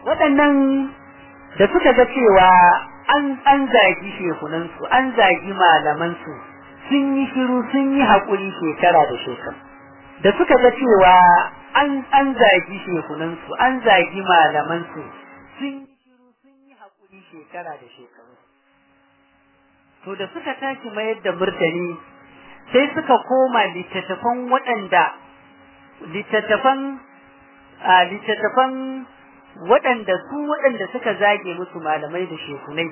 waɗannan da suka ga cewa an an zagi shehunansu an zagi malamansu sun yi shiru sun yi haƙuri shekara da shekaru da suka ga cewa an an zagi shehunansu an zagi malamansu sun yi shiru sun yi haƙuri shekara da shekaru to da suka tashi mayar da murtani sai suka koma littattafan waɗanda littattafan a littattafan waɗanda su waɗanda suka zage musu malamai da shekunai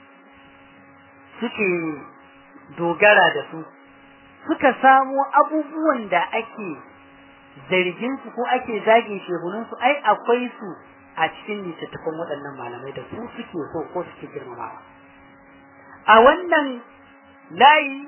suke dogara da su suka samo abubuwan da ake zargin su ko ake zage shehunan su ai akwai su a cikin littattafan waɗannan malamai da su suke so ko suke girmamawa a wannan layi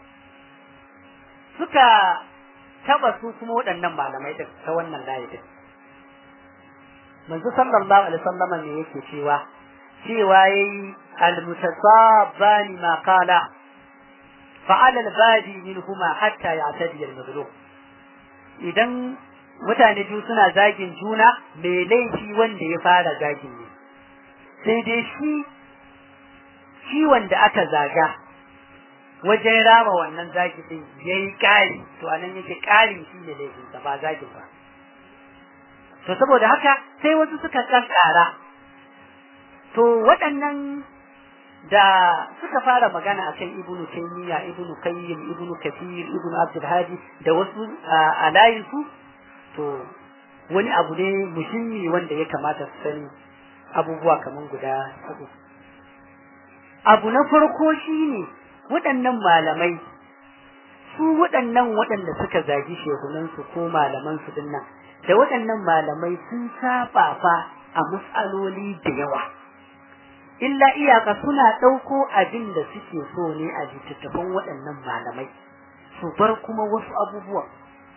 suka taba su kuma waɗannan malamai din ta wannan layi din manzo sallallahu alaihi wasallam ne yake cewa cewa yayi almutasabbani ma qala fa'ala albadi minhuma hatta ya'tadi al-maghlub idan mutane biyu suna zagin juna mai laifi wanda ya fara zagin ne sai dai shi shi wanda aka zaga wajen rama wannan zagi din yayi kari to anan yake kari shi ne laifinsa ba zagin ba to saboda haka sai wasu suka kankara to waɗannan da suka fara magana akan ibnu taymiya ibnu qayyim ibnu kathir ibnu abdul hadi da wasu a layin su to wani abu ne muhimmi wanda ya kamata su sani abubuwa kaman guda uku abu na farko shine waɗannan malamai su waɗannan waɗanda suka zagi shehunansu ko malamansu dinnan da waɗannan malamai sun saba fa a matsaloli da yawa illa iyaka suna ɗauko abin da suke so ne a littattafan waɗannan malamai su bar kuma wasu abubuwa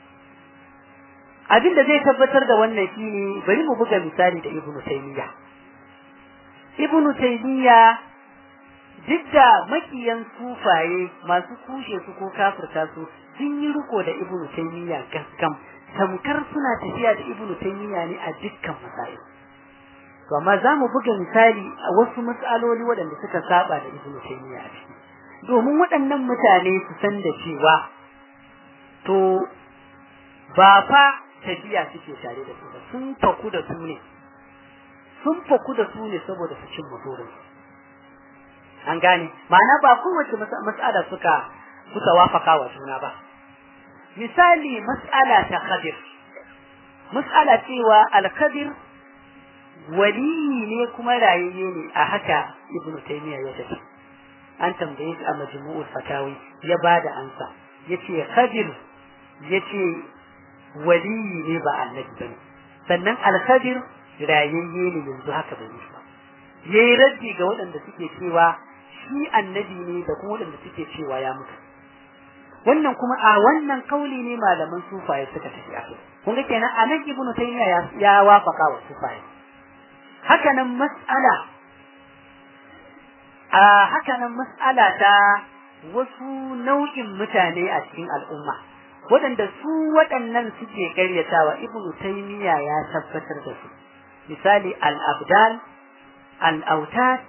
abin da zai tabbatar da wannan shine bari mu buga misali da ibnu taymiya ibnu taymiya duk da makiyan sufaye masu kushe su ko kafirta su sun yi riko da ibnu taymiya gaskam tamkar suna tafiya da ibnu taymiya ne a dukkan masail to amma za mu buga misali a wasu matsaloli waɗanda suka saba da ibnu taymiya a ciki domin waɗannan mutane su san da cewa to ba fa tafiya suke tare da su ba sun faku da su ne sun faku da su ne saboda su cin burin an gane ma'ana ba kowace mas'ala suka suka wafaka wa juna ba misali mas'ala ta khadir mas'ala cewa al-khadir waliyi ne kuma rayayye ne a haka ibnu taymiya ya tafi an tambaye shi a majmu'ul fatawi ya bada ansa yace khadir yace waliyi ne ba annabi bane sannan al-khadir rayayye ne yanzu haka bai yi ba yayi raddi ga waɗanda suke cewa shi annabi ne da kuma waɗanda suke cewa ya mutu wannan kuma a wannan kauli ne malaman sufaye suka tafi a kai kun ga kenan anan ibnu taymiya ya, ya wafaka wa sufaye haka nan mas'ala a haka nan mas'ala ta wasu nau'in mutane a cikin al'umma waɗanda su waɗannan suke karyatawa ibnu taymiya ya tabbatar da su misali al-abdal al-autad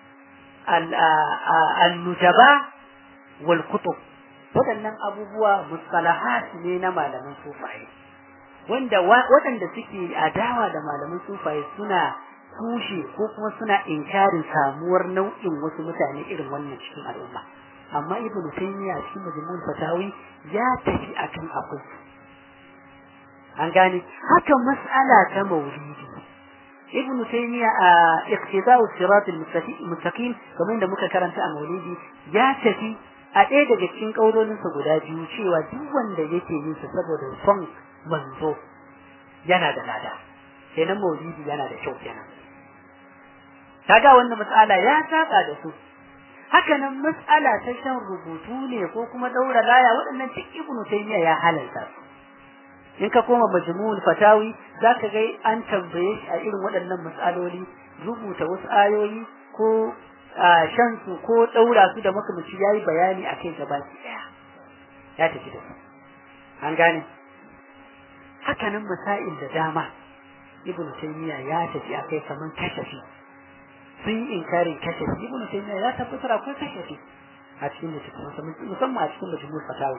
al-nujaba wal kutub waɗannan abubuwa mustalahat ne na malaman sufaye wanda waɗanda suke adawa da malaman sufaye suna kushe ko kuma suna inkarin samuwar nau'in wasu mutane irin wannan cikin al'umma amma ibnu taymiya cikin majmu'ul fatawi ya tafi akan abu an gane haka mas'ala ta maulidi ibn taymiya a iqtida'u sirat al-mustaqim kamar da muka karanta a maulidi ya tafi a ɗaya daga cikin kaulolinsa guda biyu cewa duk wanda yake yin sa saboda son manzo yana da lada kenan maulidi yana da kyau kenan kaga wannan mas'ala ya saba da su haka nan mas'ala ta shan rubutu ne ko kuma daura laya waɗannan duk ibn taymiya ya halalta su in ka koma majmu'ul fatawi zaka ga an tambaye shi a irin waɗannan mas'aloli rubuta wasu ayoyi ko shan su ko daura su da makamaci yayi bayani akai gaba daya ya tafi da su an gane haka nan masail da dama ibnu taymiya ya tafi akai kaman kashafi sun yi inkarin kashafi ibnu taymiya ya tabbatar akwai kashafi a cikin littattafan musamman a cikin majmu'ul fatawa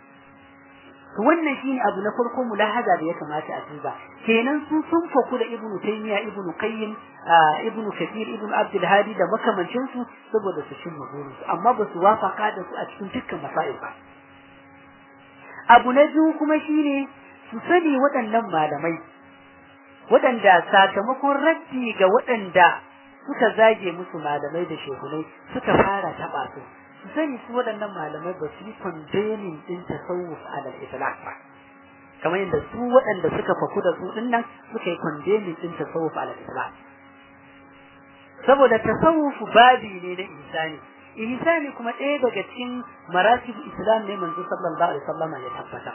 to wannan shine abu na farko mulahaza da ya kamata a duba kenan su sun faku da ibnu taymiya ibnu qayyim ibnu kathir ibnu abdul hadi da makamancin su saboda su cimma burinsu amma ba su wafaka da su a cikin dukkan masail ba abu na biyu kuma shine su sani waɗannan malamai waɗanda sakamakon raddi ga waɗanda suka zage musu malamai da shehunai suka fara taɓa su su sani su waɗannan malamai ba su yi condemning ɗin tasawuf ala itlaq ba kamar yadda su waɗanda suka faku da su ɗin nan suka yi condemning ɗin tasawuf ala itlaq saboda tasawuf babi ne na insani ihsani kuma ɗaya daga cikin maratib islam ne manzo sallallahu alaihi wasallam ya tabbata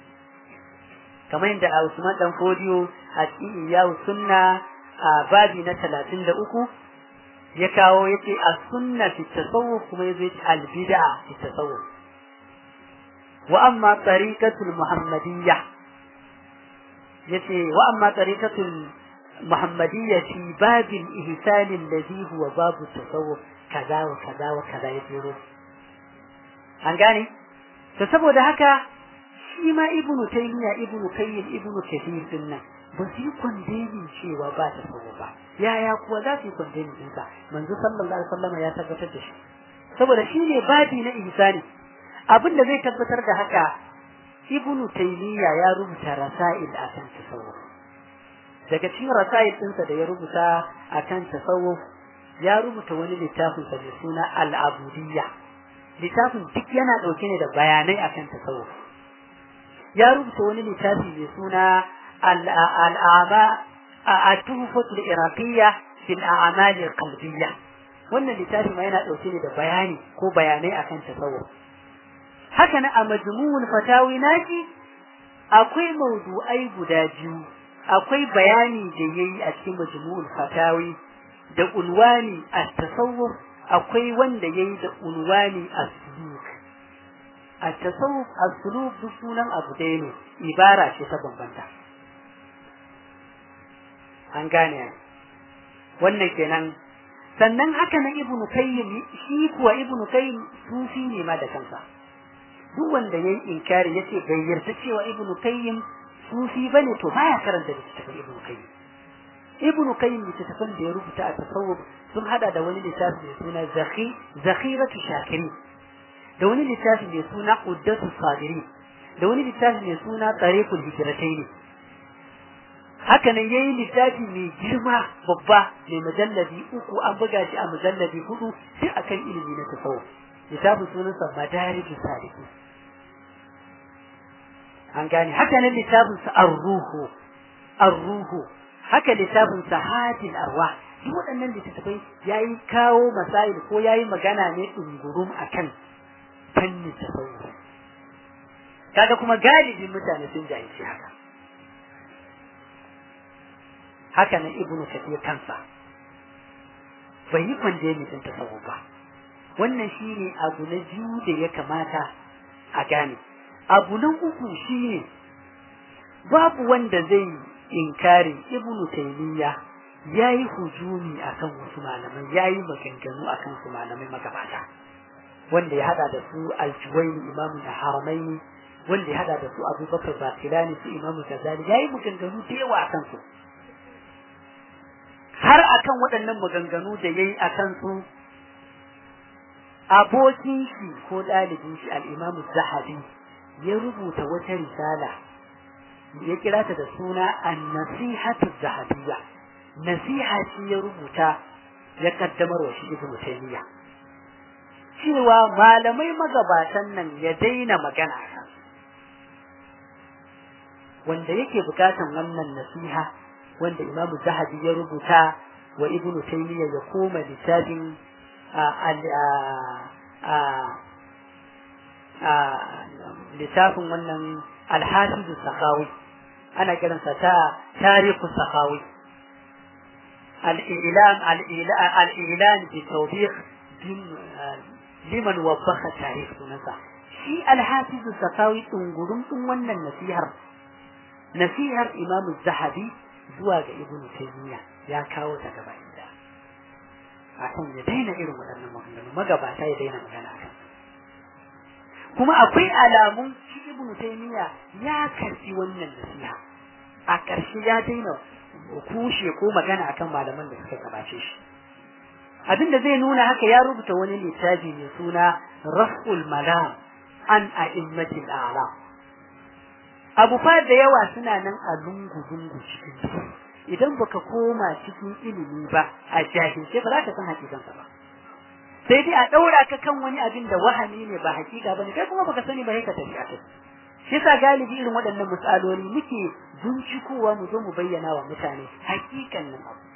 kamar yadda Usman dan Fodiyo a cikin iyawu sunna a babi na 33 ya kawo yace as-sunna fi tasawuf kuma yazo yace al-bid'a fi tasawuf wa amma tariqatul muhammadiyya yace wa amma tariqatul muhammadiyya fi babil ihsan alladhi huwa babu tasawuf kaza wa kaza wa kaza ya jero an gane to saboda haka shi ma ibnu taymiya ibnu kayyim ibnu kathir din nan ba su yi kwandemin cewa ba ta sabo ba yaya kuwa za su yi kwandemin ɗinsa manzo sallallahu alaihi wasallam ya tabbatar da shi saboda shi ne babi na ihsani abin da zai tabbatar da haka ibnu taymiya ya rubuta rasail akan tasawuf daga cikin rasail ɗinsa da ya rubuta akan tasawuf ya rubuta wani littafin sa mai suna al-abudiyya littafin duk yana dauke ne da bayanai akan tasawuf ya rubuta wani littafi mai suna al-a'ma at-tuhfatu al-iraqiyya fi al-a'mal al-qalbiyya wannan littafi ma yana dauke ne da bayani ko bayanai akan tasawuf haka na a majmu'ul fatawi nashi akwai mawdu'ai guda biyu akwai bayani da yayi a cikin majmu'ul fatawi da unwani at-tasawuf akwai wanda yayi da unwani as-suluk at-tasawuf as-suluk duk sunan abu ɗaya ne ibara ce ta bambanta an gane wannan kenan sannan haka na ibnu kayyim shi kuwa ibnu kayyim sufi ne ma da kansa duk wanda yayi inkari yace bai yarda cewa ibnu kayyim sufi bane to baya karanta littafin ibnu kayyim ibnu qayyim littafin da ya rubuta a tasawuf sun hada da wani littafi mai suna zakhi zakhiratu shakiri da wani littafi mai suna uddatu sabiri da wani littafi mai suna tariqul hijratayn haka nan yayi littafi mai girma babba mai mujalladi uku an buga shi a mujalladi hudu duk akan ilimi na tasawuf littafin sunansa madarijus saliki an gane haka nan littafin sa ar-ruhu ar-ruhu haka littafin sahatin arwa duk waɗannan littattafai yayi kawo masail ko yayi magana ne dungurum akan fannin tasawuf kaga kuma galibin mutane sun jahilci haka haka nan ibnu kathir kansa bai yi kwanje ne din tasawuf ba wannan shine abu na biyu da ya kamata a gane abu na uku shine babu wanda zai inkarin ibnu taymiya yayi hujumi akan wasu malamai yayi maganganu akan su malamai magabata wanda ya hada da su al-juwayni imamu da haramaini wanda ya hada da su abubakar bakilani su imamu gazali yayi maganganu da yawa akan su har akan waɗannan maganganu da yayi akan su abokin shi ko ɗalibin shi al-imamu zahabi ya rubuta wata risala ya kira ta da suna an-nasihatu zahabiyya nasiha ce ya rubuta ya kaddamar wa shi ibnu taymiya cewa malamai magabatan nan ya daina magana kan wanda yake bukatan wannan nasiha wanda imamu zahabi ya rubuta wa ibnu taymiya ya koma littafin littafin wannan alhafizu sakawi ana kiransa ta tarihu sakawi الإعلان الإعلان بتوبيخ liman wabbaka tare sunansa shi alhafizu sakawi ɗungurin ɗin wannan nasihar nasihar imam zahabi zuwa ga ibnu taymiya ya kawo ta gaba inda akan ya daina irin waɗannan maganganu magabata ya daina magana akan kuma akwai alamun shi ibnu taymiya ya karfi wannan nasiha a ƙarshe ya daina kushe ko magana akan malaman da suka gabace shi abinda zai nuna haka ya rubuta wani littafi mai suna raf'ul malam an a'immatil a'la abu fa da yawa suna nan a lungu lungu cikin idan baka koma cikin ilimi ba a jahilce ba za ka san hakikansa ba sai dai a daura ka kan wani abin da wahami ne ba hakika bane kai kuma baka sani ba sai ka tafi a kai shi yasa galibi irin waɗannan misaloli muke bincikowa mu zo mu bayyana wa mutane hakikan nan abu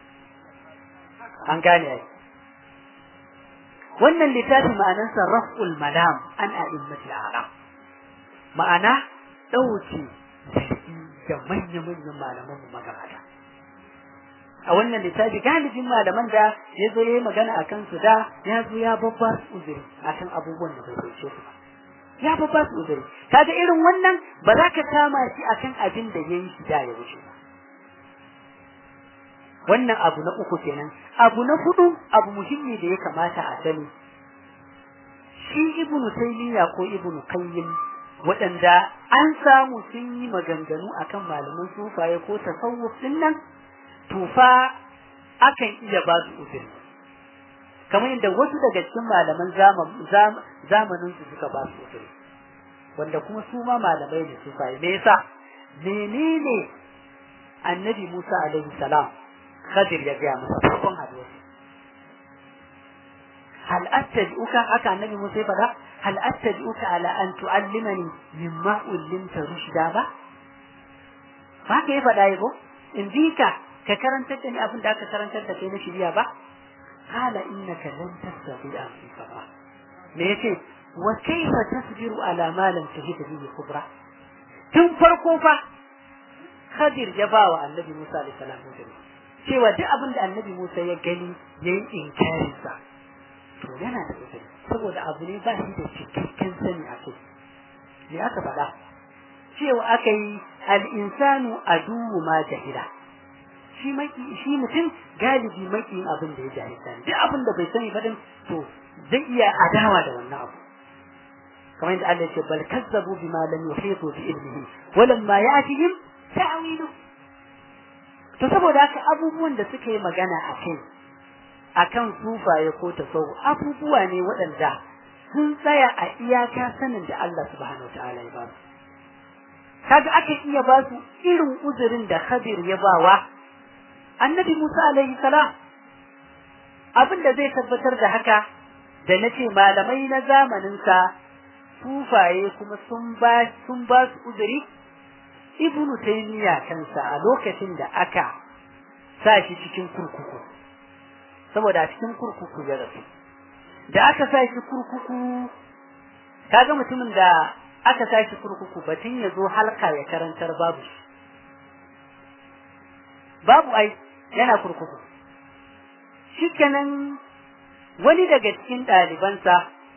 an gane ai wannan littafi ma'anarsa raf'ul malam an a'immati a'lam ma'ana dauke da manya-manyan malaman mu magabata a wannan littafi galibin malaman da ya zo ya yi magana a kansu da ya zo ya babba su uzuri akan abubuwan da bai sauke su ba ya babba su uzuri kaga irin wannan ba za ka kama shi akan abin da ya yi shi da ya wuce ba wannan abu na uku kenan abu na hudu abu muhimmi da ya kamata a sani shi ibnu taymiya ko ibnu qayyim waɗanda an samu sun yi maganganu akan malaman sufaye ko tasawuf din nan to fa akan iya ba su uzuri kamar yadda wasu daga cikin malaman zamanin su suka ba su uzuri wanda kuma su ma malamai ne sufaye me yasa menene annabi Musa alaihi salam Khadir ya gaya masa farkon haduwa hal attabi'uka aka annabi Musa ya faɗa hal attabi'uka ala an tu'allimani mimma ullimta rushda ba ba ka yi faɗa yabo in bi ka ka karantar da ni abin da aka karantar da kai na shirya ba qala innaka lan tastati'a fi sabra me yace wa kayfa tasbiru ala ma lam tahid bihi kubra tun farko fa Khadir ya ba wa annabi Musa alaihi salam cewa duk abin da annabi Musa ya gani yayi inkarin sa to yana da uzuri saboda abu ne ba shi da cikakken sani a kai me aka faɗa cewa aka yi al-insanu aduwu ma jahila shi maki shi mutum galibi maki abin da ya jahilta ne duk abin da bai sani ba din to zai iya adawa da wannan abu kamar yadda Allah ya ce bal kazzabu bima lam yuhitu bi ilmihi walamma ya'tihim ta'wilu to saboda haka abubuwan da suka yi magana a kai akan sufaye ko tasawuf abubuwa ne waɗanda sun tsaya a iyaka sanin da Allah subhanahu wataala ya ba su kaga aka iya ba su irin uzurin da Khadir ya bawa Annabi Musa alaihi salam abin da zai tabbatar da haka da nace malamai na zamanin sa sufaye kuma sun ba sun ba su uzuri Ibn Taymiyyah kansa a lokacin da aka sa shi cikin kurkuku saboda a cikin kurkuku ya rasu da aka sa shi kurkuku kaga mutumin da aka sa shi kurkuku batun ya zo halka ya karantar babu shi babu ai yana kurkuku shikenan wani daga cikin ɗalibansa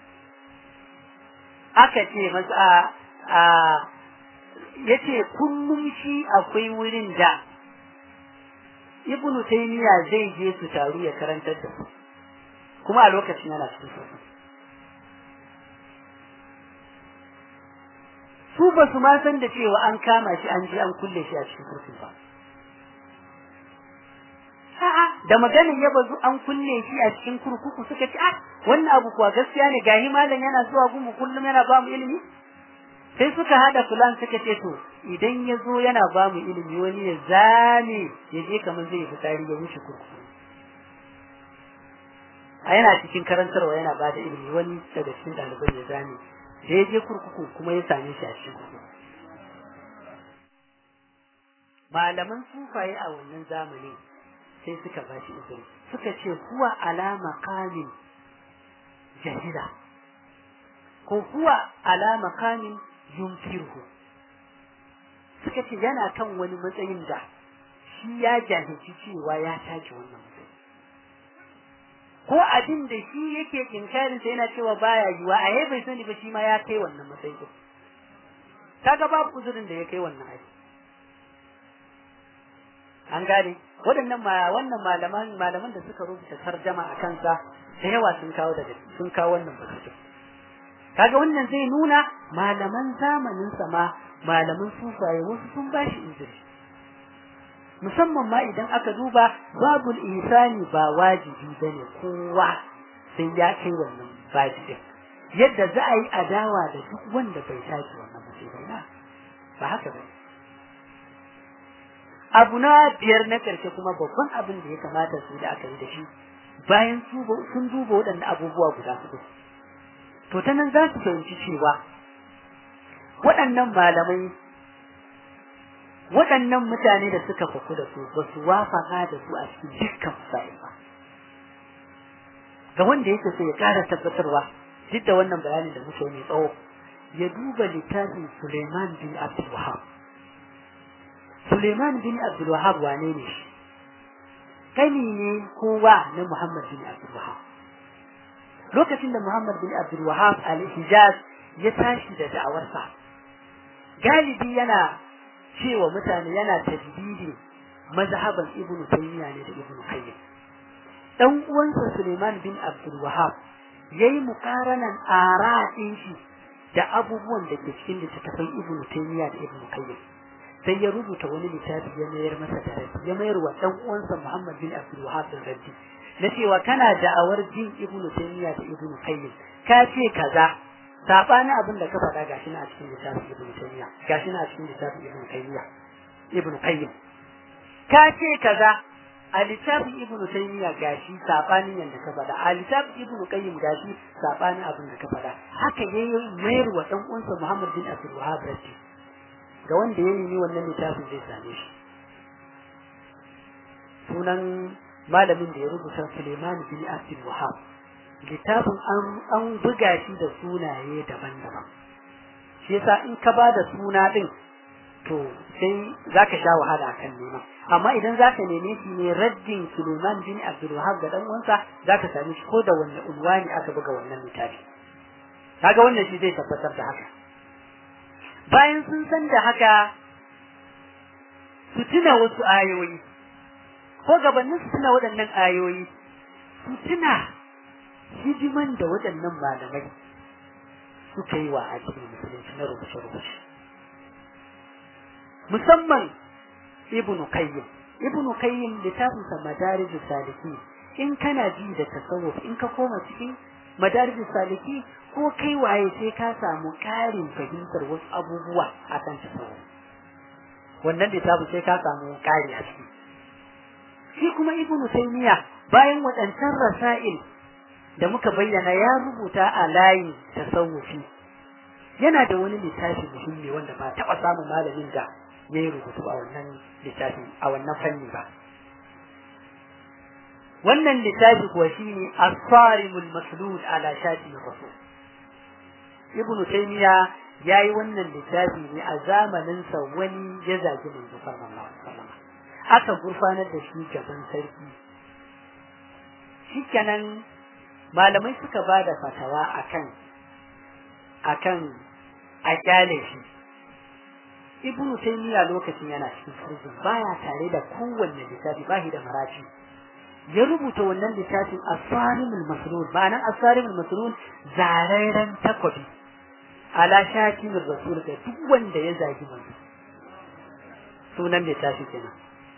aka ce masa a yace kullum shi akwai wurin da ibnu taymiya zai je su taru ya karantar da su kuma a lokacin yana cikin su su ba su ma san da cewa an kama shi an je an kulle shi a cikin kurkun ba a'a da maganin ya bazu an kulle shi a cikin kurkuku suka ce ah wannan abu kuwa gaskiya ne gahi malam yana zuwa gumu kullum yana ba mu ilimi sai suka hada fulan suka ce to idan ya zo yana ba mu ilimi wani ya zame ya je kamar zai fitari ya wuce kurkuku a yana cikin karantarwa yana ba da ilimi wani daga cikin ɗalibai ya zame da ya je kurkuku kuma ya same shi a cikin kurkuku malaman sufaye a wannan zamani sai suka ba shi izini suka ce huwa alama kamin jahila ko huwa alama kamin yunfirhu suka ce yana kan wani matsayin da shi ya jahilci cewa ya tashi wannan matsayi ko abin da shi yake inkarin sa yana cewa baya yiwa a bai sani ba shi ma ya kai wannan matsayi din kaga babu uzurin da ya kai wannan aiki an gane waɗannan ma wannan malaman malaman da suka rubuta tarjama a kansa da yawa sun kawo daga sun kawo wannan batu kaga wannan zai nuna malaman zamanin sa ma malaman sufaye wasu sun bashi izini musamman ma idan aka duba babul ihsani ba wajibi bane kowa sai ya kai wannan baji din yadda za a yi adawa da duk wanda bai tashi wannan musibai na ba haka bane abu na biyar na ƙarshe kuma babban abin da ya kamata su da aka yi da shi bayan sun duba waɗanda abubuwa guda hudu to ta nan za su fahimci cewa waɗannan malamai waɗannan mutane da suka faku da su ba su wafaka da su a cikin dukkan fasa'il ba ga wanda yake so ya ƙara tabbatarwa duk da wannan bayanin da muke mai tsawo ya duba littafin Suleiman bin Abdul Wahab Suleiman bin Abdul Wahab wane ne shi kani ne kowa na Muhammad bin Abdul Wahab lokacin da Muhammad bin Abdul Wahab al-Hijaz ya tashi da da'awarsa galibi yana cewa mutane yana tajdidi mazhaban Ibn Taymiyyah ne da Ibn Qayyim dan uwansa Suleiman bin Abdul Wahab yayi muqaranan ara'in shi da abubuwan da ke cikin littattafan Ibn Taymiyyah da Ibn Qayyim sai ya rubuta wani littafi ya mayar masa da raddi ya mayar wa dan uwansa Muhammad bin Abdul Wahhab da raddi na cewa kana da'awar jin Ibn Taymiyyah da Ibn Qayyim ka ce kaza sabani abin da ka faɗa gashi na a cikin littafin Ibn Taymiyyah gashi na a cikin littafin Ibn Qayyim Ibn Qayyim ka ce kaza a littafin Ibn Taymiyyah gashi sabanin yanda ka faɗa a littafin Ibn Qayyim gashi sabanin abin da ka faɗa haka yayi mayar wa dan uwansa Muhammad bin Abdul Wahhab raddi ga wanda ya nemi wannan littafin zai same shi sunan malamin da ya rubuta Suleiman bin Abdul Wahab littafin an an buga shi da sunaye daban-daban shi yasa in ka ba da suna din to sai zaka sha wahala kan nema amma idan zaka neme shi ne raddin Suleiman bin Abdul Wahab ga dan uwansa zaka same shi ko da wanne unwani aka buga wannan littafi kaga wannan shi zai tabbatar da haka bayan sun san da haka su tuna wasu ayoyi ko gabanin su tuna waɗannan ayoyi su tuna hidiman da waɗannan malamai suka yi wa addinin musulunci na rubuce-rubuce musamman ibnu qayyim ibnu qayyim littafinsa madarijus saliki in kana ji da tasawuf in ka koma cikin madarijus saliki ko kai waye sai ka samu ƙarin fahimtar wasu abubuwa a kan tasawuf wannan littafin sai ka samu ƙari a ciki shi kuma ibnu taymiya bayan waɗancan rasail da muka bayyana ya rubuta a layin tasawufi yana da wani littafi muhimmi wanda ba taɓa samun malamin da ya yi rubutu a wannan littafi a wannan fanni ba wannan littafi kuwa shine as-sarimul maslul ala shati rasul ibnu taymiya yayi wannan littafi ne a zamanin sa wani ya zagi manzo sallallahu alaihi wasallam aka gurfanar da shi gaban sarki shikenan malamai suka bada fatawa akan akan a kyale shi ibnu taymiya lokacin yana cikin prison baya tare da kowanne littafi ba shi da maraci ya rubuta wannan littafin asarimul masrur ma'anar asarimul masrur zarairan takwabi ala shakin rasul ga duk wanda ya zagi manzo sunan littafi kenan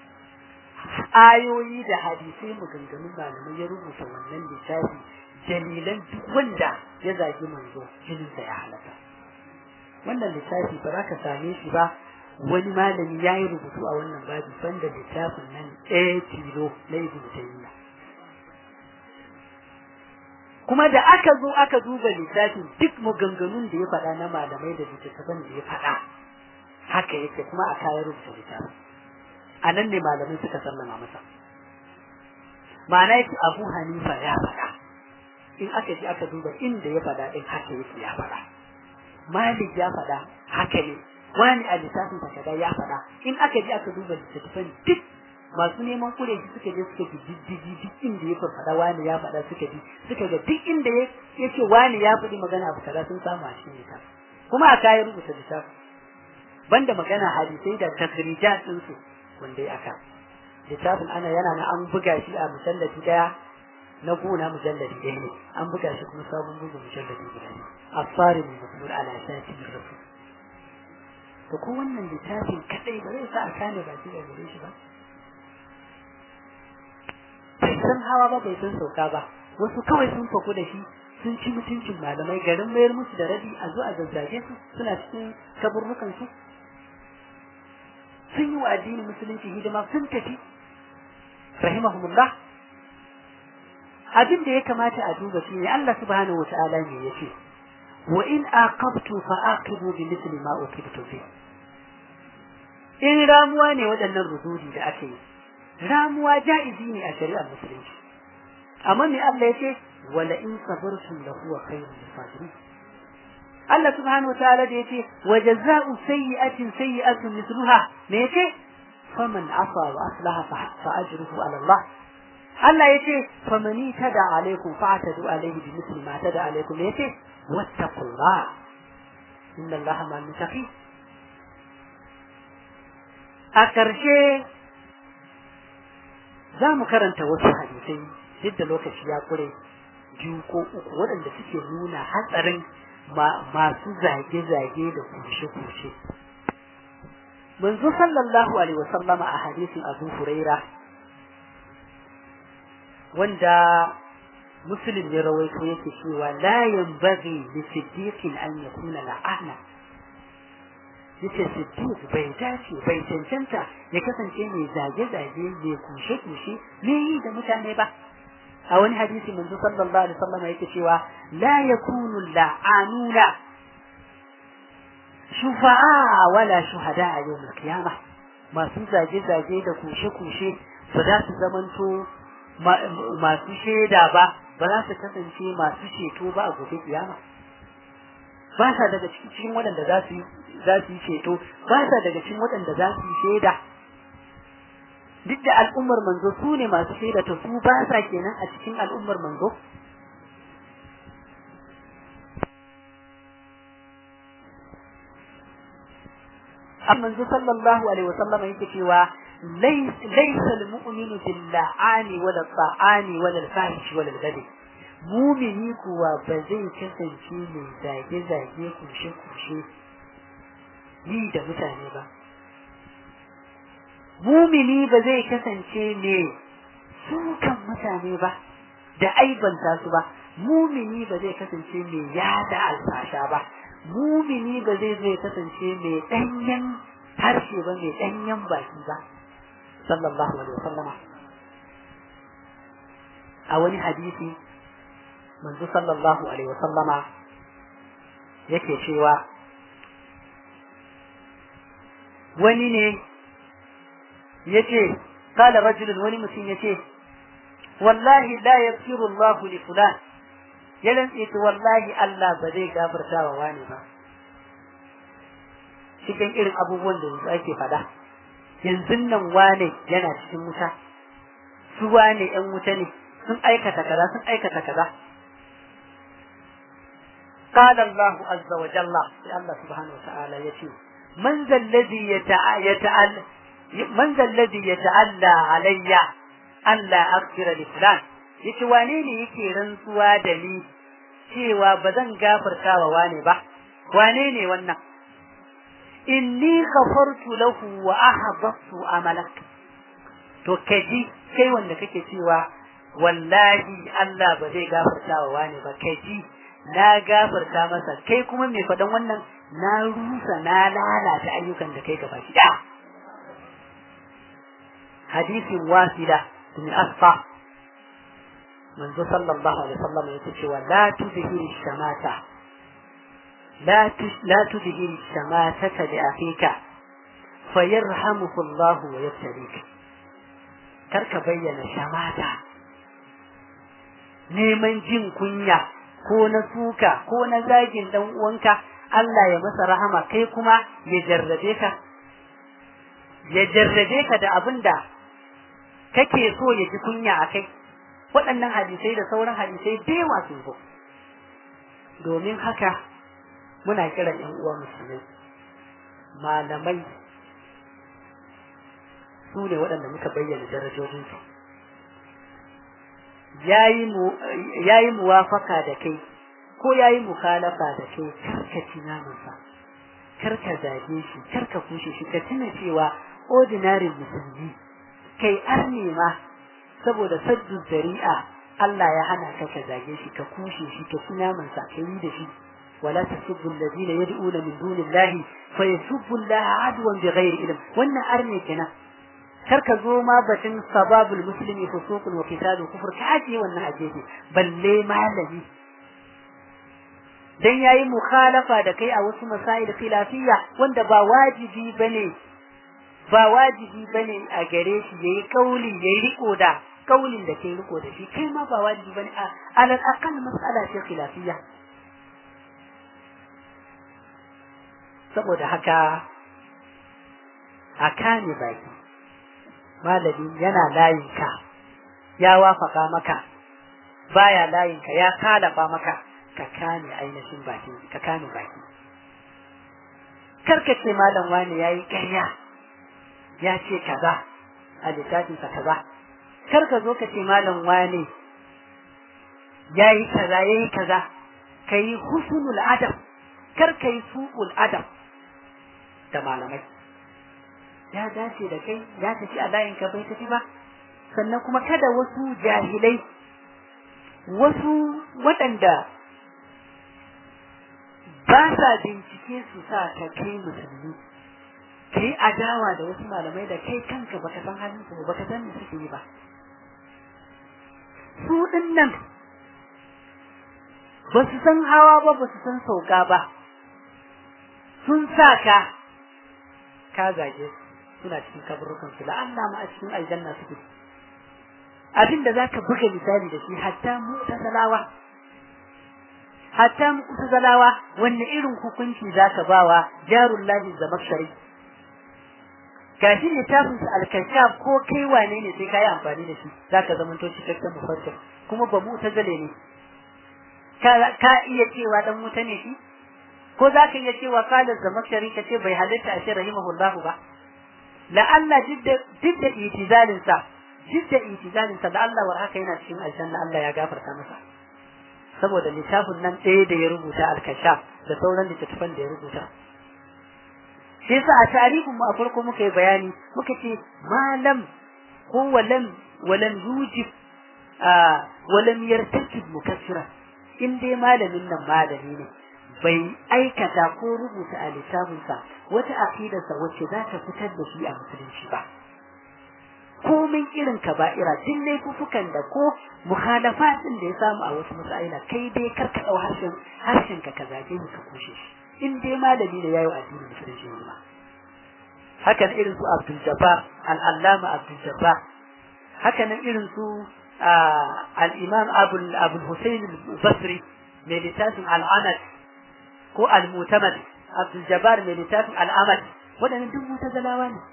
ayoyi da hadisai maganganun malamai ya rubuta wannan littafi dalilan duk wanda ya zagi manzo jininsa ya halaka wannan littafi ba za ka same shi ba wani malami ya yi rubutu a wannan babi banda littafin nan ɗaya tilo na ibn taymiya kuma da aka zo aka duba littafin duk maganganun da ya faɗa na malamai da littattafan da ya faɗa haka yake kuma a kayan rubuta littafin a nan ne malamai suka sallama masa ma'ana yake abu hanifa ya faɗa in aka ji aka duba inda ya faɗa ɗin haka yake ya faɗa malik ya faɗa haka ne wani a littafin takada ya faɗa in aka ji aka duba littattafan duk masu neman kure shi suka je suka ji diddigi duk inda ya faɗa wani ya faɗa suka ji suka ga duk inda ya ce wani ya faɗi magana abu kaza sun samu a cikin littafin kuma a kayan rubuta littafin banda magana hadisai da takrijat ɗinsu wanda ya aka littafin ana yana na an buga shi a mujalladi daya na gona mujalladi ɗaya ne an buga shi kuma sabon bugun mujalladi guda ne asfari mai masmur ala shafi min rasul to ko wannan littafin kadai ba zai sa a kane baki da gare shi ba bai san hawa ba bai san sauka ba wasu kawai sun fako da shi sun ci mutuncin malamai garin mayar musu da rabi a zo a zazzage su suna cikin kaburrukan su sun yi wa addinin musulunci hidima sun tafi rahimahumullah abin da ya kamata a duba shi ne Allah subhanahu wataala ne yace wa in aqabtu fa aqibu bi mithli ma uqibtu fi in ramuwa ne waɗannan rududi da ake yi ramuwa ja'izi ne a shari'ar musulunci amma me Allah yace wala in sabartum la huwa khairun lisabirin Allah subhanahu wataala da yace wa jazaa'u sayyi'atin sayyi'atun mithluha me yace faman afa wa aslaha fa ajruhu ala Allah Allah yace famani tada alaikum fa'tadu alaihi bi mithli ma tada alaikum yace wattaqullah inna Allaha ma'al muttaqin a karshe za mu karanta wasu hadisai duk da lokaci ya kure biyu ko uku waɗanda suke nuna hatsarin masu zage-zage da kushe-kushe. Manzo sallallahu Alaihi wasallama a hadisin Abu Huraira wanda Muslim ya rawaito yake cewa la yanbaghi li siddiqin an yakuna la'ana yace siddiq bai dace bai cancanta ya kasance mai zage-zage mai kushe-kushe me yi da mutane ba a wani hadisi manzo sallallahu alaihi wasallam yake cewa la yakunu la'anuna shufa'a wala shuhada a yawm al-qiyamah masu zage-zage da kushe-kushe ba za su zamanto masu shaida ba ba za su kasance masu ceto ba a gobe kiyama ba sa daga cikin waɗanda za su za su yi ceto ba sa daga cikin waɗanda za su yi shaida duk da al'ummar manzo su ne masu shaida to su ba sa kenan a cikin al'ummar manzo manzo sallallahu alaihi wasallam yake cewa laysa al-mu'minu bil-la'ani wala ta'ani wala al-fahish wala al-ghadab mumini kuwa ba zai kasance mai zage-zage kushe-kushe yi da mutane ba mumini ba zai kasance mai sukan mutane ba da aibanta su ba mumini ba zai kasance mai yada alfasha ba mumini ba zai zai kasance mai danyen harshe ba mai danyen baki ba sallallahu alaihi wasallama a wani hadisi manzo sallallahu alaihi wasallama yake cewa wani ne yace kala rajulun wani mutum yace wallahi la yaghfiru Allahu li fulan ya rantse to wallahi Allah ba zai gafarta wa wani ba cikin irin abubuwan da yanzu ake fada yanzu nan wane yana cikin wuta su wane yan wuta ne sun aikata kaza sun aikata kaza قال الله عز وجل الله سبحانه وتعالى يتي من ذا الذي يتعالى من ذا الذي يتعلى علي ألا أغفر لفلان yace wane ne yake rantsuwa da ni cewa ba zan gafarta wa wane ba wane ne wannan inni ghafartu lahu wa ahbattu amalak to kaji kai wanda kake cewa wallahi Allah ba zai gafarta wa wane ba kaji na gafarta masa kai kuma mai faɗan wannan na rusa na lalata ayyukan da kai gaba ki da hadisin wasila min asfa manzo sallallahu alaihi wasallam yake cewa la tuzhiri shamata la la tuzhiri shamata li akhika fayarhamuhu Allah wa yabtalik karka bayyana shamata neman jin kunya ko na suka ko na zagin dan uwanka Allah ya masa rahama kai kuma ya jarrabe ka ya jarrabe ka da abinda kake so ya ji kunya a kai waɗannan hadisai da sauran hadisai da yawa sun zo domin haka muna kiran ƴan uwa musulmai malamai su ne waɗanda muka bayyana darajojinsu ya yi muwafaka da kai ko ya yi mukhalafa da kai karka ci namansa karka zage shi karka kushe shi ka tuna cewa ordinary musulmi kai arne ma saboda saddu zari'a Allah ya hana ka ka zage shi ka kushe shi ka ci namansa ka yi da shi ولا تسبوا الذين يدعون من دون الله فيسبوا الله عدوا بغير علم wannan arne kenan kar ka zo ma batun sababul muslimi fusuqun wa qitalu kufur ka aje wannan ajeji balle malami dan yayi mukhalafa da kai a wasu masail khilafiyya wanda ba wajibi bane ba wajibi bane a gare shi yayi kauli yayi riko da kaulin da kai riko da shi kai ma ba wajibi bane a alal aqal mas'ala ce khilafiyya saboda haka a kame baki malami yana layinka ya wafaka maka baya layinka ya kalafa maka ka kame ainihin baki ka kame baki karka ce malam wani yayi ƙarya ya ce kaza a littafinsa kaza karka zo ka ce malam wani yayi kaza yayi kaza kai husnul adab kar kai su'ul adab da malamai ya dace da kai ya tafi a layin ka bai tafi ba sannan kuma kada wasu jahilai wasu waɗanda ba sa bincike su sa ka kai musulmi kai adawa da wasu malamai da kai kanka baka san halin su baka san me suke yi ba su din nan ba su san hawa ba ba su san sauka ba sun sa ka ka zage suna cikin kaburukan su la'alla ma a cikin aljanna suke abin da zaka buga misali da shi hatta mu'tazilawa hatta mu'tazilawa wanne irin hukunci zaka bawa jarul lahi zamakshari gashi littafin su al-kashaf ko kai wane ne sai kai amfani da shi zaka zamanto cikakken mufassir kuma ba mu'tazile ne ka ka iya cewa dan wuta ne shi ko za ka iya cewa kalar zamakshari ka ce bai halitta a shi rahimahullahu ba la'alla duk da itizalinsa duk da itizalinsa da Allah war haka yana cikin aljanna Allah ya gafarta masa saboda littafin nan ɗaya da ya rubuta alkashaf da sauran littattafan da ya rubuta shi yasa a tarihin mu a farko muka yi bayani muka ce malam ko walam walam yujib walam yartakib mukassira in dai malamin nan malami ne bai aikata ko rubuta a littafinsa wata aqidarsa wacce za ta fitar da shi a musulunci ba komin irin kaba'ira duk laifukan da ko mukhalafatin da ya samu a wasu masaila kai dai karka dau harshen harshen ka zage ni ka kushe shi in dai malami ne yayi addinin musulunci ne ba hakan irin su Abdul Jabbar al-Allama Abdul Jabbar hakan irin su al-Imam Abu Abu Hussein al-Basri mai littafin al-Anad ko al-Mutamad Abdul Jabbar mai littafin al-Amad waɗannan duk mutazalawa ne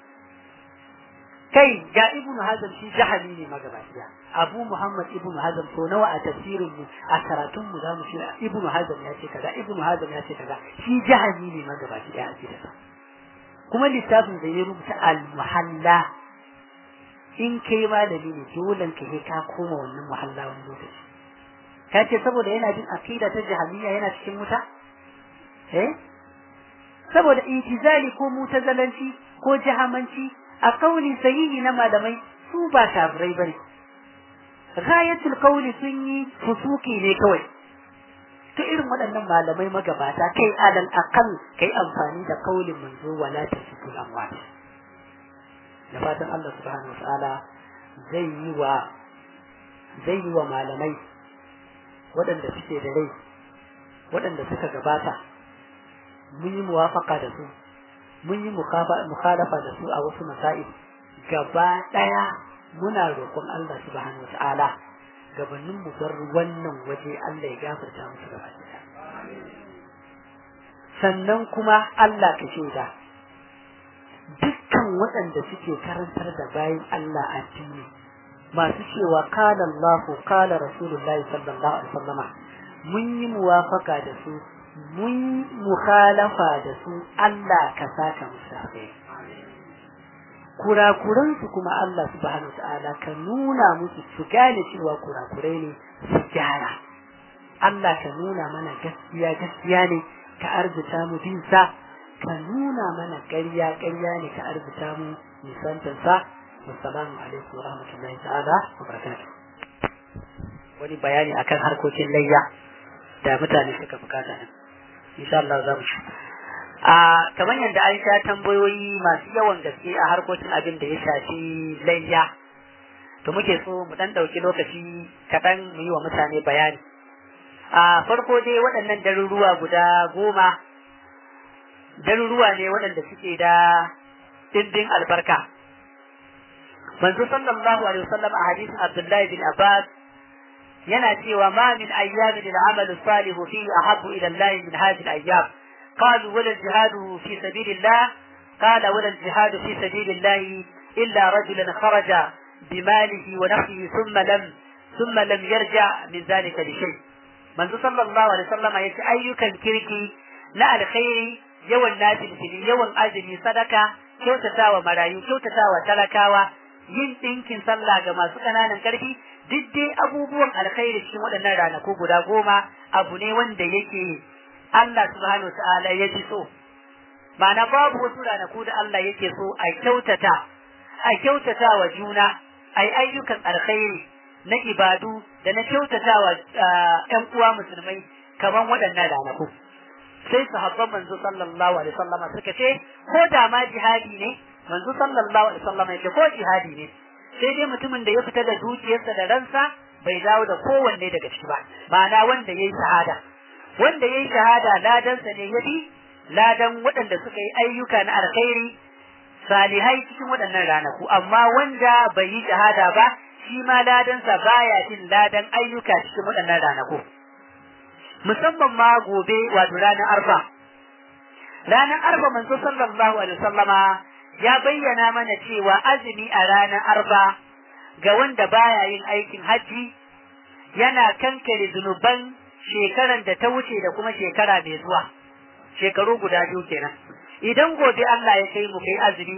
kai ga ibnu hazm shi jahali ne magabaciya abu muhammad ibnu hazm to nawa a tafsirin mu a karatun mu zamu shi ibnu hazm ya ce kaza ibnu hazm ya ce kaza shi jahali ne magabaciya a cikin kuma littafin da ya rubuta al muhalla in kai malami ne dole ka he ka koma wannan muhalla wani lokaci ka ce saboda yana jin aqida ta jahiliya yana cikin wuta eh saboda itizali ko mutazalanci ko jahamanci a kauli sahihi na malamai su ba kafirai bane ghayatul qawli sun yi fusuki ne kawai to irin waɗannan malamai magabata kai alal aqal kai amfani da kaulin manzo wala tasukul amwat da fatan Allah subhanahu wataala zai yi wa zai yi wa malamai waɗanda suke da rai waɗanda suka gabata mun yi muwafaka da su mun yi mukhalafa da su a wasu masail gaba daya muna roƙon Allah subhanahu wata'ala gabanin mu bar wannan waje Allah ya gafarta musu gaba daya sannan kuma Allah ka shaida dukkan waɗanda suke karantar da bayan Allah addini masu cewa qala Allahu qala Rasulullahi sallallahu alaihi wasallama mun yi muwafaka da su mun mukhalafa da su Allah ka saka musu alheri kurakuransu kuma Allah subhanahu ta'ala ka nuna musu su gane cewa kurakurai ne su gyara Allah ka nuna mana gaskiya gaskiya ne ka arzuta mu bin sa ka nuna mana ƙarya ƙarya ne ka arzuta mu nisantar sa assalamu alaikum wa rahmatullahi ta'ala wa barakatuh wani bayani akan harkokin layya da mutane suka bukata nan insha Allah za mu ci a kamar yadda an sha tambayoyi masu yawan gaske a harkokin abin da ya shafi layya to muke so mu dan dauki lokaci kaɗan mu yi wa mutane bayani a farko dai waɗannan daruruwa guda goma daruruwa ne waɗanda suke da dindin albarka manzo sallallahu alaihi wasallam a hadisin Abdullahi bin Abbas yana cewa ma min ayyamin al-amal salihu fihi ahabbu ila Allah min hadhihi al-ayyam قالوا ولا الجهاد في سبيل الله قال ولا الجهاد في سبيل الله إلا رجلا خرج بماله ونفسه ثم لم ثم لم يرجع من ذلك لشيء من صلى الله عليه وسلم يتي أيك الكركي لا الخير يوم الناس يوم أزمي صدقة kyautatawa marayu kyautatawa talakawa yin ɗinkin sallah ga masu ƙananan ƙarfi duk dai abubuwan alkhairi cikin waɗannan ranaku guda goma abu ne wanda yake Allah subhanahu ta'ala ya ji so ma'ana babu wasu ranaku da Allah yake so a kyautata a kyautata wa juna a yi ayyukan alkhairi na ibadu da na kyautata wa ‘yan uwa musulmai kamar waɗannan ranaku sai sahabban manzo sallallahu alaihi wasallam suka ce ko da ma jihadi ne manzo sallallahu alaihi wasallam ya ce ko jihadi ne sai dai mutumin da ya fita da dukiyarsa da ransa bai dawo da kowanne daga ciki ba ma'ana wanda yayi shahada wanda yayi shahada ladansa ne yafi ladan waɗanda suka yi ayyuka na alkhairi salihai cikin waɗannan ranaku amma wanda bai yi shahada ba shi ma ladansa baya jin ladan ayyuka cikin waɗannan ranaku musamman ma gobe wato ranar arba ranar arba manzo sallallahu alaihi wasallama ya bayyana mana cewa azumi a ranar arba ga wanda baya yin aikin hajji yana kankare zunuban shekaran da ta wuce da kuma shekara mai zuwa shekaru guda biyu kenan idan gobe Allah ya kai mu kai azumi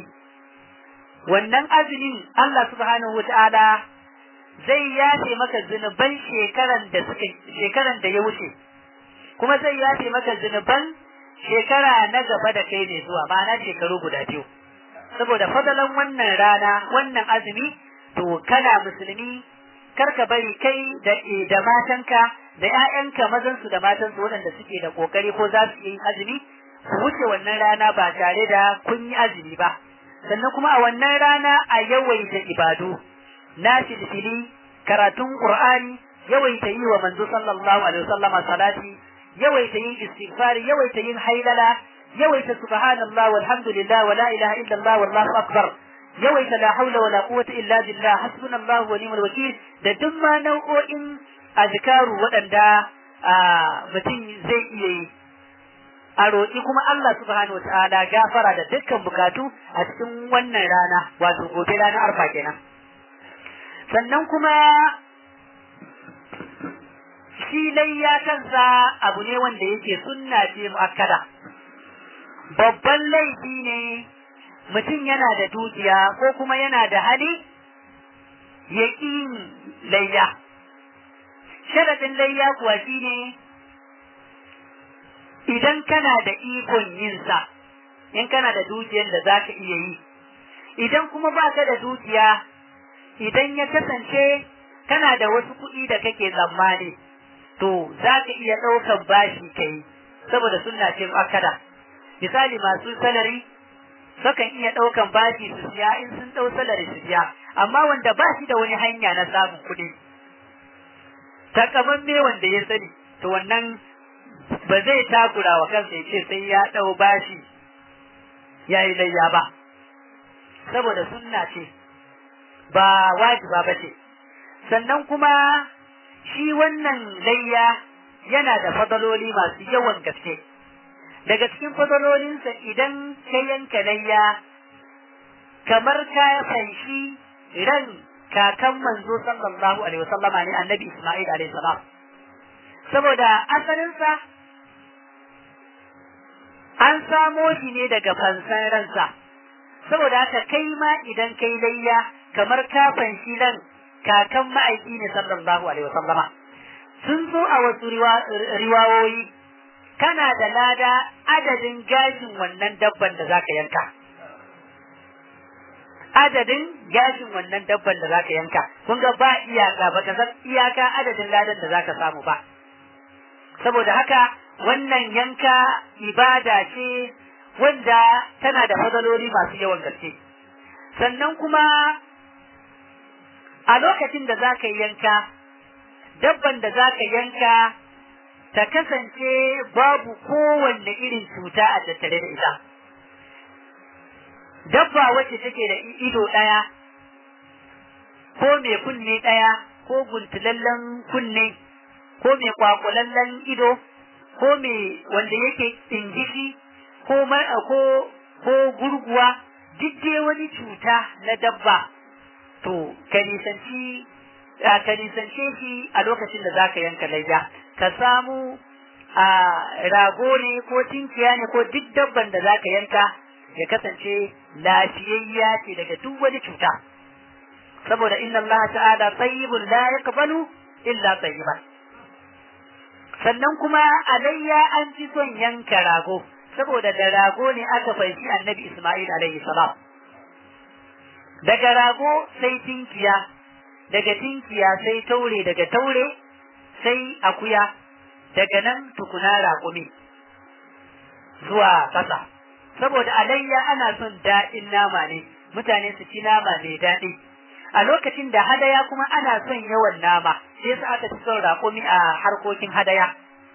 wannan azumin Allah subhanahu wataala zai yafe maka zunuban shekaran da suka shekaran da ya wuce kuma zai yafe maka zunuban shekara na gaba da kai mai zuwa ma'ana shekaru guda biyu saboda fadalan wannan rana wannan azumi to kana musulmi karka bari kai da da matanka da ƴaƴanka mazan su da matan su waɗanda suke da kokari ko za su yi azumi su wuce wannan rana ba tare da kun yi azumi ba sannan kuma a wannan rana a yawaita ibadu na fili karatun qur'ani yawaita yi wa manzo sallallahu alaihi wasallam salati yawaita yin istighfar yawaita yin hailala yawaita subhanallah walhamdulillah wala ilaha illallah wallahu akbar yawaita la haula wala quwwata illa billah hasbunallahu wa ni'mal wakil da duk ma nau'o'in azkaru waɗanda mutum zai iya yi a roƙi kuma Allah subhanahu wa ta'ala gafara da dukkan bukatu a cikin wannan rana wato gobe ranar arfa kenan sannan kuma shi layya kansa abu ne wanda yake sunna ce mu'akkada babban laifi ne mutum yana da dukiya ko kuma yana da hali ya layya sharadin layya kuwa shine idan kana da ikon yinsa in kana da dukiyar da zaka iya yi idan kuma baka da dukiya idan ya kasance kana da wasu kuɗi da kake tsammani to zaka iya ɗaukan bashi kai saboda sunna ce akada misali masu salari sukan iya ɗaukan bashi su siya in sun ɗau salari su siya amma wanda ba shi da wani hanya na samun kuɗi takamamme wanda ya sani to wannan ba zai takura wa kansa ya ce sai ya ɗau bashi ya yi layya ba saboda sunna ce ba wajiba ba ce sannan kuma shi wannan layya yana da fadaloli masu yawan gaske daga cikin fadalolinsa idan ka yanka layya kamar ka fanshi ran kakan manzo sallallahu alaihi wasallama ne annabi Isma'il alaihi salam saboda asalinsa an samo shi ne daga fansan ransa saboda haka kai ma idan kai layya kamar kafan shi ran kakan ma'aiki ne sallallahu alaihi wasallama sun zo a wasu riwawoyi kana da lada adadin gashin wannan dabban da zaka yanka adadin gashin wannan dabban da zaka yanka kun ga ba iyaka baka san iyaka adadin ladan da zaka samu ba saboda haka wannan yanka ibada ce wanda tana da fadaloli masu yawan gaske sannan kuma a lokacin da za ka yanka dabban da za ka yanka ta kasance babu kowanne irin cuta a tattare da ita dabba wacce take da ido ɗaya ko mai kunne ɗaya ko guntulallen kunne ko mai kwakulallen ido ko mai wanda yake ɗingishi ko ko ko gurguwa duk dai wani cuta na dabba to ka nisanci ka nisance shi a lokacin da zaka yanka layya ka samu a rago ne ko tinkiya ne ko duk dabban da zaka yanka ya kasance lafiyayya ce daga duk wani cuta saboda inna Allah ta'ala tayyibun la yaqbalu illa tayyiban sannan kuma alayya an fi son yanka rago saboda da rago ne aka fahimci annabi Ismail alaihi salam daga rago sai tinkiya daga tinkiya sai taure daga taure sai akuya daga nan tukuna raƙumi zuwa ƙasa saboda alayya ana son daɗin nama ne mutane su ci nama mai daɗi a lokacin da hadaya kuma ana son yawan nama sai su aka fi son raƙumi a harkokin hadaya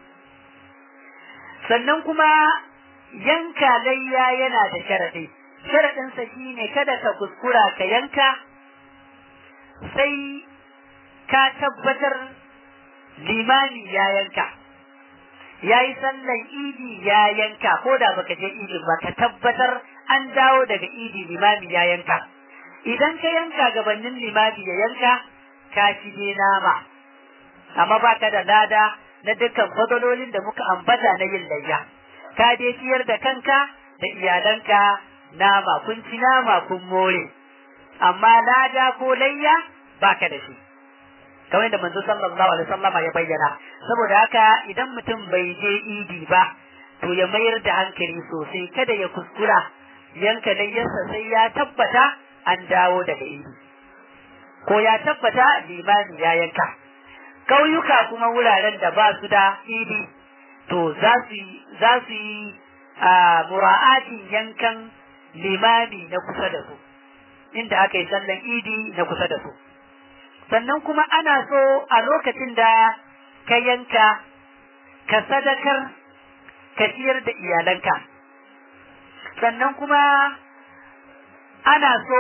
sannan kuma yanka layya yana da sharaɗi sharaɗinsa shi ne kada ka kuskura ka yanka sai ka tabbatar limani ya yanka ya yi sallan idi ya yanka ko da baka je idi ba ka tabbatar an dawo daga idi limami ya yanka idan ka yanka gabanin limami ya yanka ka ci ne nama amma baka da lada na dukkan fadalolin da muka ambata na yin layya ka dai ciyar da kanka da iyalanka nama kun ci nama kun more amma lada ko layya baka da shi kamar da manzo sallallahu alaihi wasallama ya bayyana saboda haka idan mutum bai je idi ba to ya mayar da hankali sosai kada ya kuskura yanka layyarsa sai ya tabbata an dawo daga idi ko ya tabbata limani ya yanka kauyuka kuma wuraren da ba su da idi to za su za su yi mura'atin yankan limami na kusa da su inda aka yi sallan idi na kusa da su sannan kuma ana so a lokacin da ka yanka ka sadakar ka ciyar da iyalanka sannan kuma ana so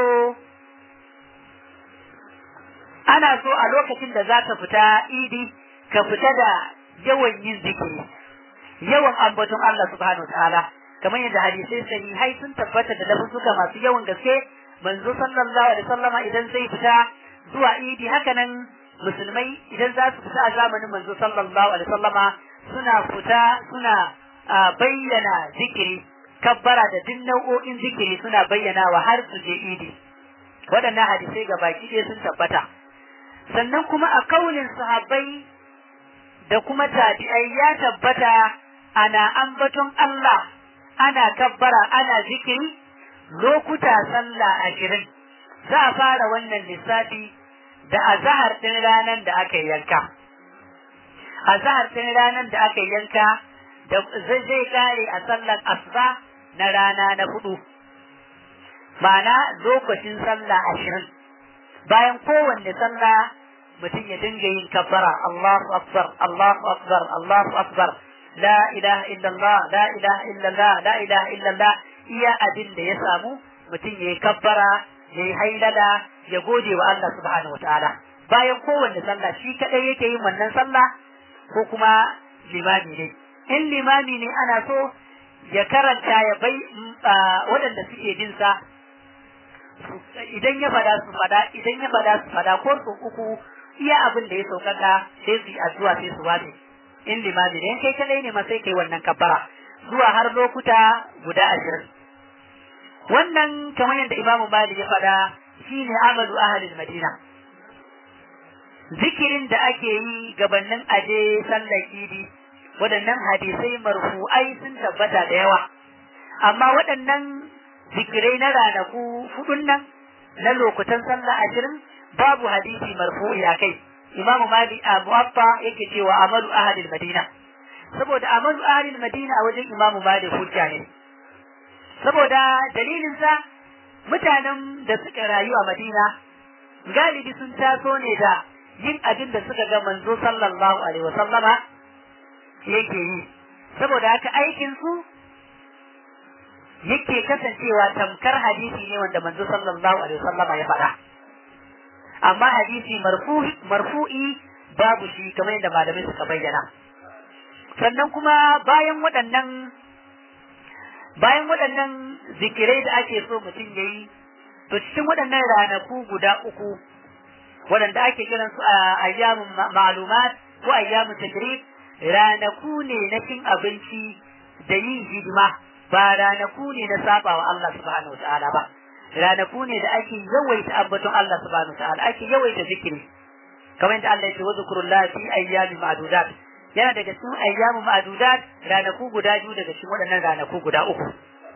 ana so a lokacin da za ka fita idi ka fita da yawan yin zikiri yawan ambaton Allah subhanahu ta'ala kamar yadda hadisai sahihai sun tabbata da lafuzuka masu yawan gaske manzo sallallahu alaihi wasallama idan zai fita zuwa idi hakanan musulmai idan za su fita a zamanin manzo sallallahu alaihi wasallama suna fita suna bayyana zikiri kabbara da duk nau'o'in zikiri suna bayyanawa har su je idi waɗannan hadisai ga baki ɗaya sun tabbata sannan kuma a kaulin sahabbai da kuma tabi'ai ya tabbata ana ambaton Allah ana kabbara ana zikiri lokuta sallah ashirin za a fara wannan lissafi da azahar ɗin ranar da aka yanka azahar ɗin ranar da aka yanka da zai kare a sallar asuba na rana na hudu ma'ana lokacin sallah ashirin bayan kowanne sallah mutum ya dinga yin kabbara Allahu akbar Allahu akbar Allahu akbar la ilaha illallah la ilaha illallah la ilaha illallah iya abin da ya samu mutum ya yi kabbara ya yi hailala ya gode wa Allah subhanahu wataala bayan kowanne sallah shi kadai yake yin wannan sallah ko kuma limami ne in limami ne ana so ya karanta ya bai waɗanda suke bin sa idan ya fada su fada idan ya fada su fada ko su uku iya abin da ya saukaka sai su yi addu'a sai su wace in limami ne kai kadai ne ma sai kai wannan kabbara zuwa har lokuta guda ashirin wannan kamar yadda imamu malik ya faɗa shine amalu ahlil madina zikirin da ake yi gabanin aje sallar idi waɗannan hadisai marfu'ai sun tabbata da yawa amma waɗannan zikirai na ranaku hudun nan na lokutan sallah ashirin babu hadisi marfu'i a kai imamu mali a muwaffa yake cewa amalu ahalil madina saboda amalu ahalil madina a wajen imamu mali hujja ne saboda dalilin sa mutanen da suka rayu a madina galibi sun taso ne da yin abin da suka ga manzo sallallahu alaihi wasallama yake yi saboda haka aikin su yake kasancewa tamkar hadisi ne wanda manzo sallallahu alaihi wasallama ya faɗa amma hadisi marfu'i marfu'i babu shi kamar yadda malamai suka bayyana sannan kuma bayan waɗannan bayan waɗannan zikirai da ake so mutum ya yi to cikin waɗannan ranaku guda uku waɗanda ake kiran su a ayyamun ma'lumat ko ayyamun tajrib ranaku ne na cin abinci da yin hidima ba ranaku ne na saba wa Allah subhanahu wa ta'ala ba ranaku ne da ake yawaita ambaton Allah subhanahu ta'ala ake yawaita zikiri kamar yadda Allah ya ce wa zikrullahi fi ayyamin ma'dudat yana daga cikin ayyamu ma'dudat ranaku guda biyu daga cikin waɗannan ranaku guda uku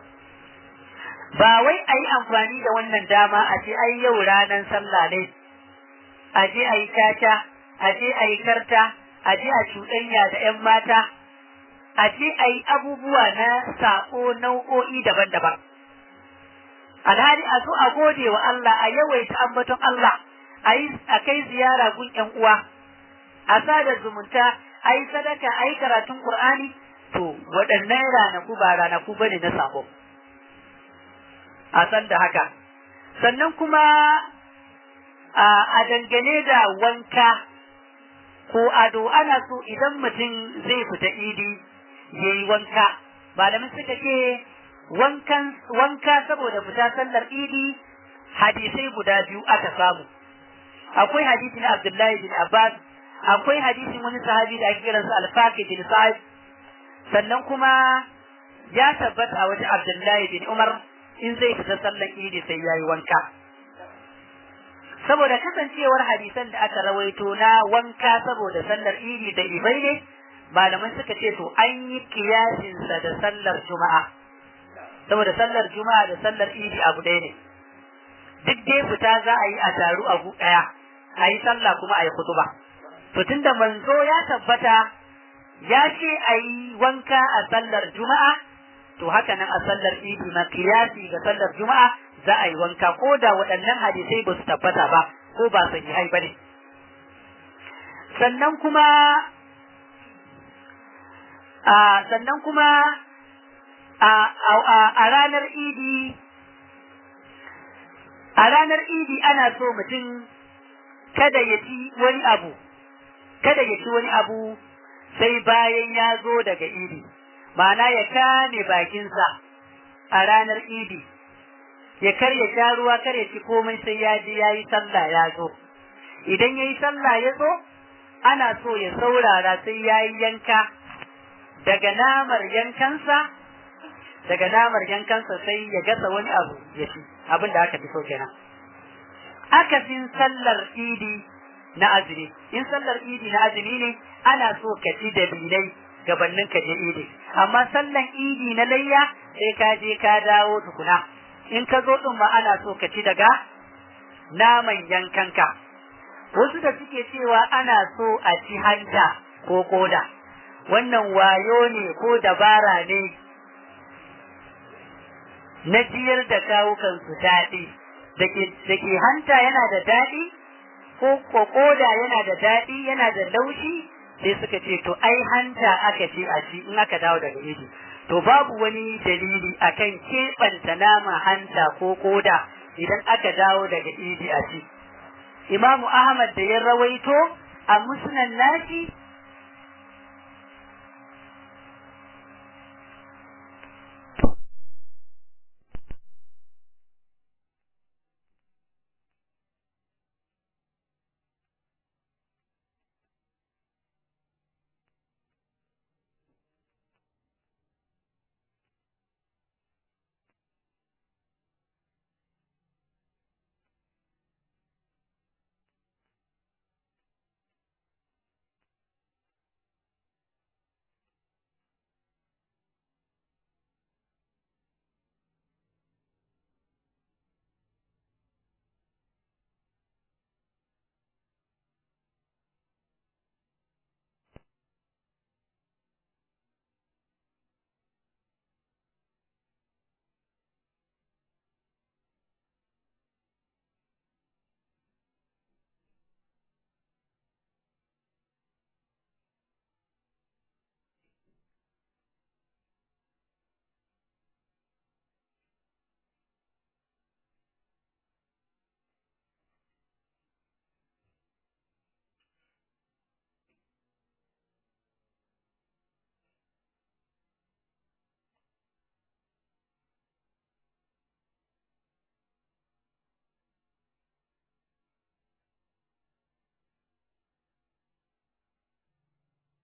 ba wai a yi amfani da wannan dama a ce ai yau ranar sallah ne a je a yi caca a je a yi karta a je a cuɗanya da 'yan mata a je a yi abubuwa na saƙo nau'o'i daban-daban alhali a so a gode wa Allah a yawaita ambaton Allah a yi a kai ziyara gun ƴan uwa a sada zumunta a yi sadaka a yi karatun Qur'ani to waɗannan ranaku ba ranaku bane na sako a san da haka sannan kuma a dangane da wanka ko ado ana so idan mutum zai fita idi ya yi wanka malamin suka ce wanka saboda fita sallar idi hadisai guda biyu aka samu akwai hadisi na abdullahi bin abbas akwai hadisin wani sahabi da ake kiransa alfaqi bin sa'id sannan kuma ya tabbata a wajen abdullahi bin umar in zai fita sallar idi sai yayi wanka saboda kasancewar hadisan da aka rawaito na wanka saboda sallar idi da ibai ne malaman suka ce to an yi kiyasinsa da sallar juma'a saboda sallar juma'a da sallar idi abu ɗaya ne duk dai fita za a yi a taru a gu ɗaya a yi sallah kuma a yi kutuba to tunda manzo ya tabbata ya ce a yi wanka a sallar juma'a to haka nan a sallar idi ma kiyasi ga sallar juma'a za a yi wanka ko da waɗannan hadisai ba su tabbata ba ko ba sahihai ba ne sannan kuma sannan kuma a ranar idi a ranar idi ana so mutum kada ya ci wani abu kada ya ci wani abu sai bayan ya zo daga idi ma'ana ya kame bakinsa a ranar idi ya karya sha ruwa kar ya ci komai sai ya je ya yi sallah ya zo idan ya yi sallah ya zo ana so ya saurara sai ya yi yanka daga namar yankansa daga namar yankansa sai ya gasa wani abu ya ci abin da aka fi so kenan akasin sallar idi na azumi in sallar idi na azumi ne ana so ka ci da bilai gabanin ka je idi amma sallan idi na layya sai ka je ka dawo tukuna in ka zo din ma ana so ka ci daga naman yankanka wasu da suke cewa ana so a ci hanta ko koda wannan wayo ne ko dabara ne na jiyar da kawukan su daɗi da ke hanta yana da daɗi ko kokoda yana da daɗi yana da laushi sai suka ce to ai hanta aka ce a ci in aka dawo daga idi to babu wani dalili akan keɓanta nama hanta ko koda idan aka dawo daga idi a ci imamu ahmad da ya rawaito a musnan nashi